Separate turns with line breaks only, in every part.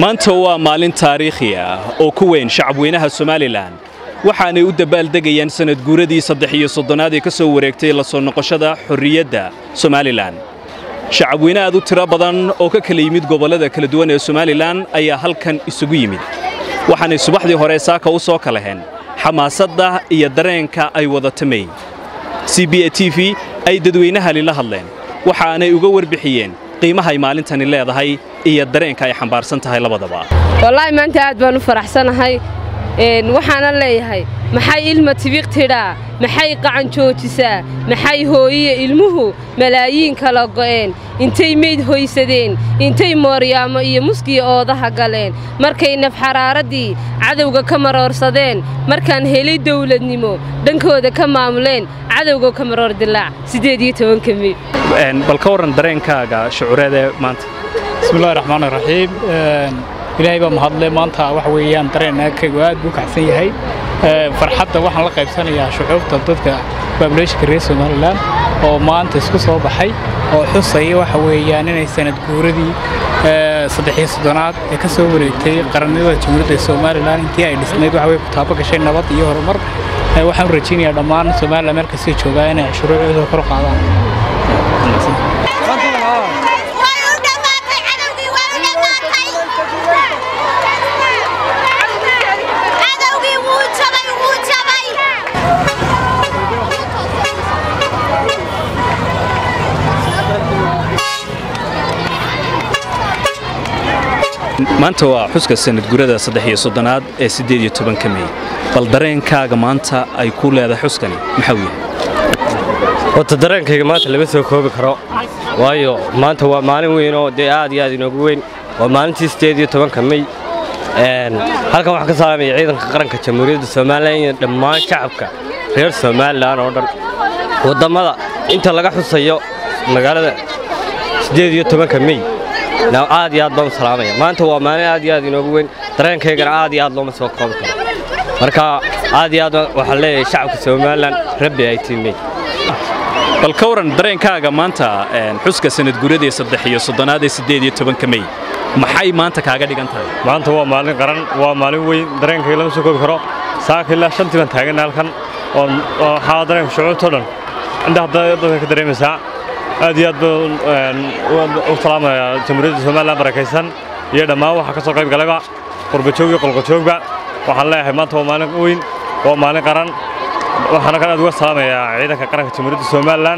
maanta waa maalin taariikhi ah oo ku weyn shacabweynaha somalilan waxaanay u dabaaldegayaan sanad guuradii saddex iyo soddonaad ee ka soo wareegtay la soo noqoshada xorriyadda somalilan shacabweyne aad u tiro badan oo ka kala yimid gobollada kala duwan ee somalilan ayaa halkan isugu yimid waxaanay subaxdii hore saaka u soo kalaheen xamaasadda iyo dareenka ay wadatamay c b a t v ay dadweynahani la hadleen waxaanay uga warbixiyeen qiimaha ay maalintani leedahay iyo dareenka ay xambaarsan tahay labadaba
wallaahi maanta aad baan u faraxsanahay waxaana leeyahay maxay ilma tibiq tidhaa maxay qacan joojisaa maxay hooyiya ilmuhu malaayiin kala go'een intay meyd hoysadeen intay mooryaamo iyo muskiya oodaha galeen markay nafxaraaraddii cadowga ka maroorsadeen markaan helay dawladnimo dhankooda ka maamuleen cadowga ka maroor dilaac siddeed iyo tobanka meyd
bal ka warran dareenkaaga shucuureedee maanta
bismillahi raxmaan raxiim ilaahay baa mahadle maanta waxa weeyaan dareenaakaygu aad buu kacsan yahay farxadda waxaan la qaybsanayaa shucuubta dadka baabulayshinka reer somalilan oo maanta isku soo baxay oo xusaya waxa weeyaan inay sanad guuradii saddexiyo soddonaad ee ka soo wareegtay qarannimada jamhuuriyadda somalilan intii ay dhisnayd waxa way ku taabo gashay nabad iyo horumar waxaan u rajaynayaa dhammaan somalilan meel kastay joogaa inay shuruucdooda kor u qaadaan
maanta waa xuska sanad gurada saddex iyo soddonaad ee siddeed iyo tobanka mey bal dareenkaaga maanta ay ku leedahay xuskani maxaa u yahay
horta dareenkayga maanta lama soo koobi karo waayo maanta waa maalin weyn oo dee aad iyo aad inoogu weyn waa maalintii siddeed iyo tobanka mey halkan waxaan ka salaamaya ciidanka qaranka jamhuuriyadda somalilan iyo dhammaan shacabka reer somalilan oo dhan wadammada inta laga xusayo magaalada siddeed iyo tobanka mey aad iyo aad baan u salaamaya maanta waa maalin aad iyo aad inoogu weyn dareenkaygana aad iyo aad looma soo koobi karo marka aad iyo aad waxaan leeyahay shacabka somalilan rabbi ay tiimey
bal ka waran dareenkaaga maanta xuska sanad guradii saddex iyo soddonaad ee siddeed iyo tobanka mey maxay maanta kaaga dhigan tahay
maanta waa maalin qaran waa maalin weyn dareenkayga lama soo koobi karo saaka ilaa shantii baan taaganna halkan oo waxaa dareenka shucuurtoo dhan indhaha dadka ka dareemaysaa aad iyo aad baan u salaamayaa jamhuuriyadda somalilan barakaysan iyo dhammaan waxaa ka soo qayb galayba qurbajoog iyo qolqojoogba waxaan leeyahay maanta waa maalin weyn waa maalin qaran waxaana kan aad uga salaamayaa ciidanka qaranka jamhuuriyadda somalilan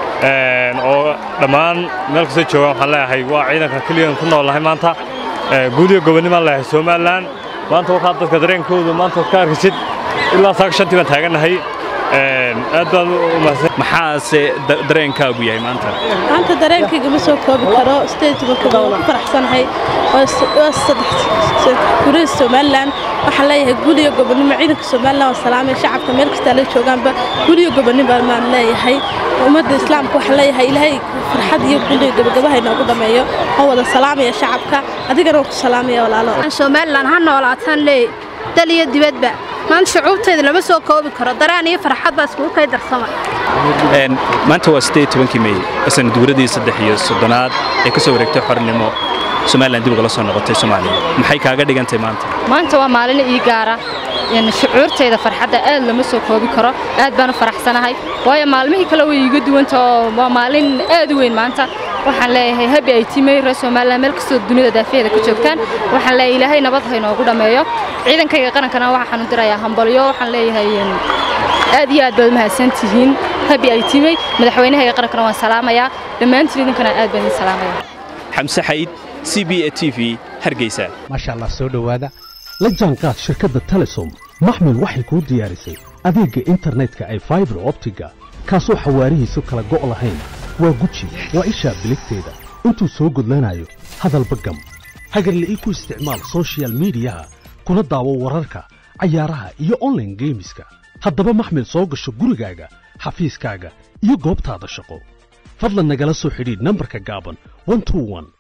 oo dhammaan meel kastoo joogaan waxaan leeyahay waa ciidanka keliyan ku noolahay maanta guud iyo gobonnimaan leeyahay somalilan maanta waxaa dadka dareenkoodu maanta ka arkisid ilaa saaka shantii baan taagannahay aad baan u mahadsan
maxaase dareenkaagu yahay maanta
maanta dareenkayga ma soo koobi karo sideedtobanka waan ku faraxsanahay waa sadexgurida somalilan waxaan leeyahay guliyo gobonnimo ciidanka somalilan waa salaamay shacabka meel kastaa la joogaanba guliyo gobonnimo maan leeyahay ummadda islaamka waxaan leeyahay ilaahay farxad iyo guliyo gabagabaha inoogu dhammeeyo oo wada salaamaya shacabka adigana waan ku salaamaya walaalo
somalilan ha noolaataan leey dal iyo dibadba maanta shucuubtayda lama soo koobi karo daraan iyo farxad baa iskugu kay darsama
maanta waa siddeed tobankii mey sanad guuradii saddex iyo soddonaad ee ka soo wareegtay xornimo somalilan dib ugala soo noqotay soomaaliya maxay kaaga dhigantay maanta
maanta waa maalin ii gaara shucuurtayda farxadda aad lama soo koobi karo aad baan u faraxsanahay waayo maalmihii kale way iiga duwanta oo waa maalin aad u weyn maanta waxaan leeyahay habi ay timay reer somalilan meel kastoo dunida daafaheeda ka joogtaan waxaan leeyahay ilaahay nabad ha inoogu dhammeeyo ciidankayga qarankana waxaan u dirayaa hambalyo waxaan leeyahay aad iyo aad baad mahadsan tihiin habi ay timay madaxweynahayga qarankana waan salaamayaa dhammaantiin idinkana aad baan idin salaamaya
xamse xayd c b a t v hargeysa
maasha allah soo dhowaada la jaanqaad shirkadda telesom maxmil waxay kuu diyaarisay adeegga internetka ay faibar optiga kaasoo xawaarihiisu kala go' lahayn waa guji waa ishaa biligteeda intuu soo gudlanayo hadalba gam hagarla'ii ku isticmaal sochial miidiyaha kuna daawo wararka cayaaraha iyo onlaine geemiska haddaba maxmil soo gasho gurigaaga xafiiskaaga iyo goobtaada shaqo fadlan nagala soo xidhiidh nambarka gaaban